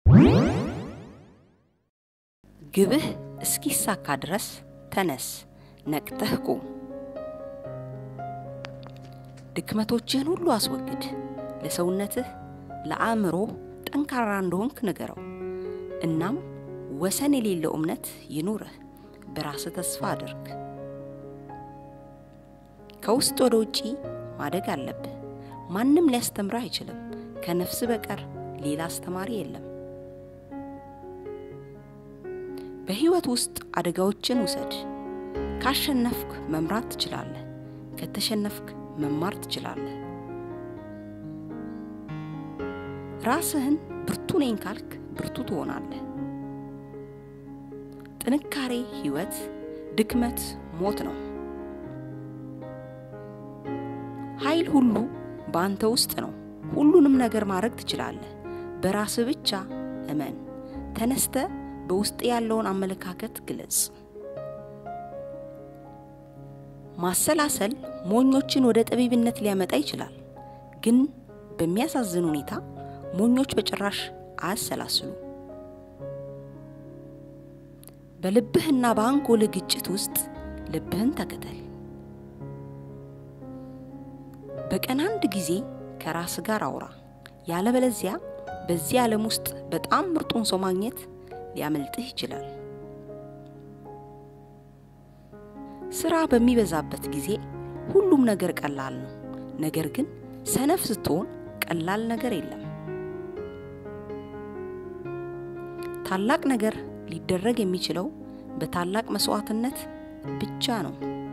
ግብህ እስኪሳካ ድረስ ተነስ፣ ነቅተህ ቁም። ድክመቶችህን ሁሉ አስወግድ። ለሰውነትህ፣ ለአእምሮህ ጠንካራ እንደሆንክ ንገረው። እናም ወሰን የሌለው እምነት ይኑርህ። በራስህ ተስፋ አድርግ። ከውስጥ ወደ ውጪ ማደግ አለብህ። ማንም ሊያስተምርህ አይችልም። ከነፍስ በቀር ሌላ አስተማሪ የለም። በህይወት ውስጥ አደጋዎችን ውሰድ። ካሸነፍክ መምራት ትችላለህ። ከተሸነፍክ መማር ትችላለህ። ራስህን ብርቱ ነኝ ካልክ ብርቱ ትሆናለህ። ጥንካሬ ህይወት፣ ድክመት ሞት ነው። ኃይል ሁሉ በአንተ ውስጥ ነው። ሁሉንም ነገር ማድረግ ትችላለህ። በራስህ ብቻ እመን። ተነስተ በውስጥ ያለውን አመለካከት ግለጽ። ማሰላሰል ሞኞችን ወደ ጠቢብነት ሊያመጣ ይችላል። ግን በሚያሳዝን ሁኔታ ሞኞች በጭራሽ አያሰላስሉ። በልብህና በአንጎልህ ግጭት ውስጥ ልብህን ተከተል። በቀን አንድ ጊዜ ከራስ ጋር አውራ። ያለበለዚያ በዚህ ዓለም ውስጥ በጣም ምርጡን ሰው ማግኘት ሊያመልጥህ ይችላል። ስራ በሚበዛበት ጊዜ ሁሉም ነገር ቀላል ነው። ነገር ግን ሰነፍ ስትሆን ቀላል ነገር የለም። ታላቅ ነገር ሊደረግ የሚችለው በታላቅ መስዋዕትነት ብቻ ነው።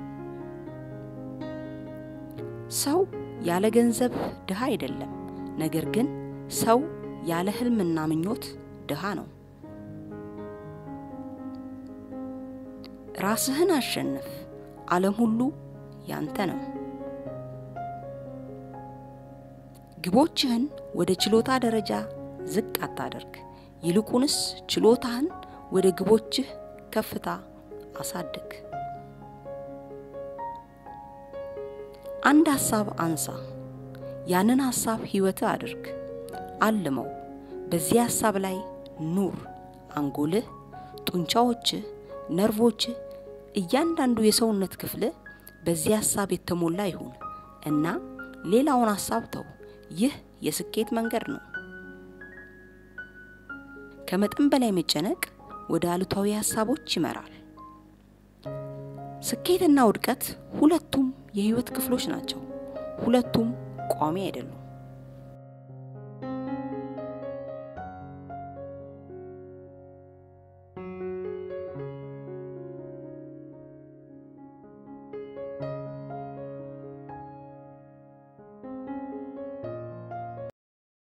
ሰው ያለ ገንዘብ ድሃ አይደለም። ነገር ግን ሰው ያለ ህልምና ምኞት ድሃ ነው። ራስህን አሸንፍ። ዓለም ሁሉ ያንተ ነው። ግቦችህን ወደ ችሎታ ደረጃ ዝቅ አታደርግ። ይልቁንስ ችሎታህን ወደ ግቦችህ ከፍታ አሳድግ። አንድ ሐሳብ አንሳ። ያንን ሐሳብ ህይወትህ አድርግ። አልመው። በዚህ ሐሳብ ላይ ኑር። አንጎልህ፣ ጡንቻዎችህ፣ ነርቮችህ፣ እያንዳንዱ የሰውነት ክፍልህ በዚህ ሐሳብ የተሞላ ይሁን እና ሌላውን ሐሳብ ተው። ይህ የስኬት መንገድ ነው። ከመጠን በላይ መጨነቅ ወደ አሉታዊ ሐሳቦች ይመራል። ስኬትና ውድቀት ሁለቱም የህይወት ክፍሎች ናቸው። ሁለቱም ቋሚ አይደሉም።